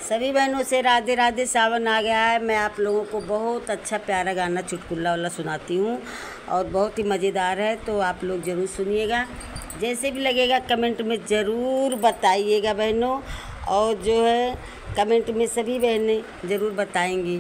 सभी बहनों से राधे राधे सावन आ गया है मैं आप लोगों को बहुत अच्छा प्यारा गाना चुटकुल्ला वाला सुनाती हूँ और बहुत ही मज़ेदार है तो आप लोग ज़रूर सुनिएगा जैसे भी लगेगा कमेंट में ज़रूर बताइएगा बहनों और जो है कमेंट में सभी बहनें ज़रूर बताएंगी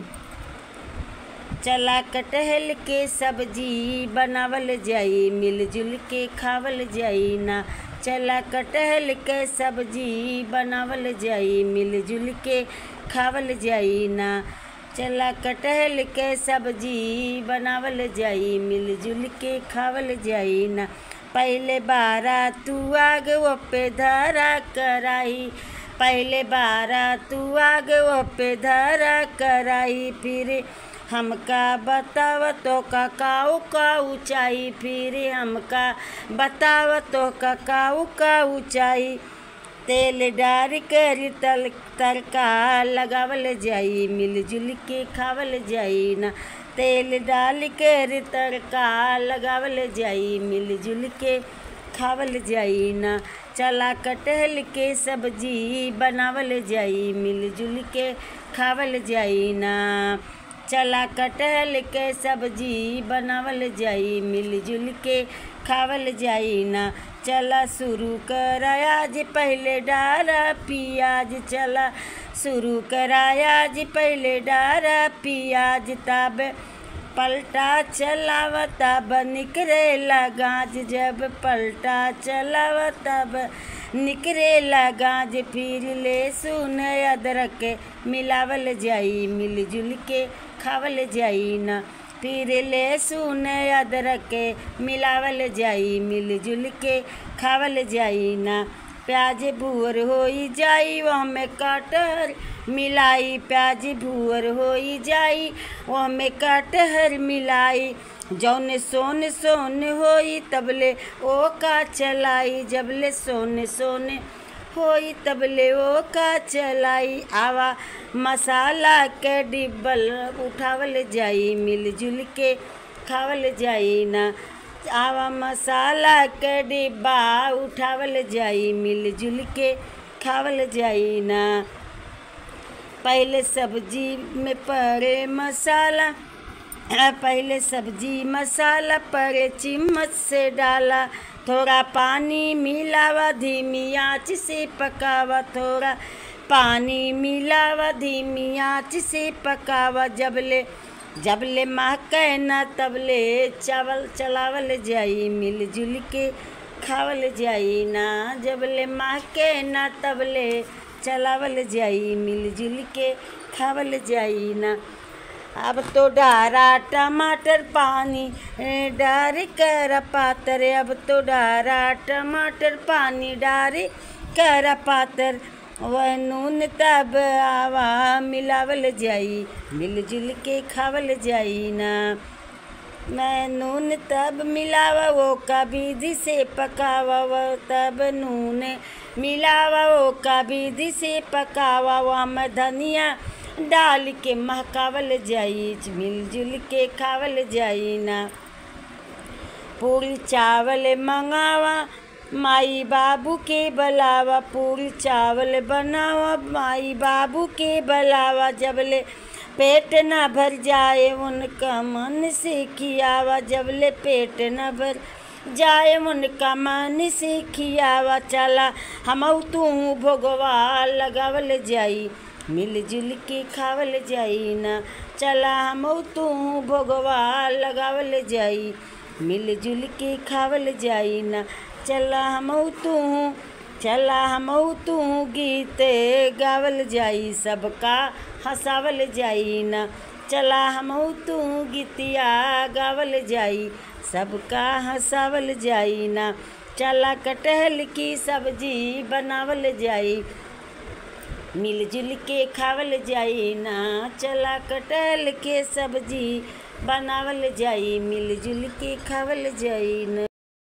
चला कटहल के सब्जी बनावल जाई मिलजुल के खावल जाई ना चला कटहल के सब्जी बनावल जाई मिलजुल के खावल जाई ना चला कटहल के सब्जी बनावल जाई मिलजुल के खावल जाई ना पहले बारा तू आग वो पे धरा कराई पहले बारा तू आग वो पे धरा कराई फिर हमका बताव तो ककाऊ का ऊंचाई फिर हमका बताव तो ककाऊ का ऊंचाई तेल डार कर तल तड़का लगावल जाई मिलजुल के खावल जाई ना तेल डाल कर तड़का लगावल जाई मिलजुल के खावल जाई ना चला कटहल के सब्जी बनावल जाई मिलजुल के खावल जाई ना चला कटहल के सब्जी बनावल जाई मिलजुल के खावल जाई ना चला शुरू कराया जी पहले डारा पियाज चला शुरू कराया जी पहले डारा पियाज तब पलटा चलाव तब निकरेला गाज जब पलटा चलाव तब निकरेला गाज फिर ले सुन अदरक मिलावल जाई मिलजुल के खावल जाई ना फिर ले सुन अदरक मिलावल जाई मिलजुल के खावल जाई ना प्याज भूअर होई जाई में कटहर मिलाई प्याज भूअर होई जाई में कटहर मिलाई जौन सोन सोन होई तबले ओ का चलाई जबले सोन सोन होई तबले ओ का चलाई आवा मसाला के डिब्बल उठावल जाई मिलजुल के खावल जाई ना आवा मसाला के डिब्बा उठावल जाई मिलजुल के खावल जाई ना पहले सब्जी में पड़े मसाला पहले सब्जी मसाला पड़े चिम्मच से डाला थोड़ा पानी मिलावा धीमी आँच से पकावा थोड़ा पानी मिलावा धीमी आँच से पकावा जबले जबले महके न तबले चावल चलावल जाई मिलजुल के खावल जाई ना जबले महके न तबले चलावल जाई मिलजुल के खावल जाई ना अब तो डारा टमाटर पानी डार कर पातर अब तो डारा टमाटर पानी डार कर पातर वह नून तब आवा मिलावल जाई मिलजुल के खावल जाई ना मैं नून तब मिलावा वो का विधि से पकावा वो तब नून मिलावा वो का विधि से पकावा वो मैं धनिया डाल के महकावल जाई मिलजुल के खावल जाई ना पूरी चावल मंगावा माई बाबू के बलावा पूरी चावल बनावा माई बाबू के बलावा जबले पेट न भर जाए उनका मन से खियावा जबले पेट न भर जाए उनका मन से खियावा चला हम तू भोगवा लगावल जाई मिलजुल के खावल जाई ना चला हम तू भोगवा लगावल जाई मिलजुल के खावल जाई ना चला हम तू चला हम तू गीत गावल जाई सबका हंसावल जाई ना चला हम तू गीतिया गावल जाई सबका हंसावल जाई ना चला कटहल की सब्जी बनावल जाई मिलजुल के खावल जाई ना चला कटहल के सब्जी बनावल जाई मिलजुल के खावल जाई ना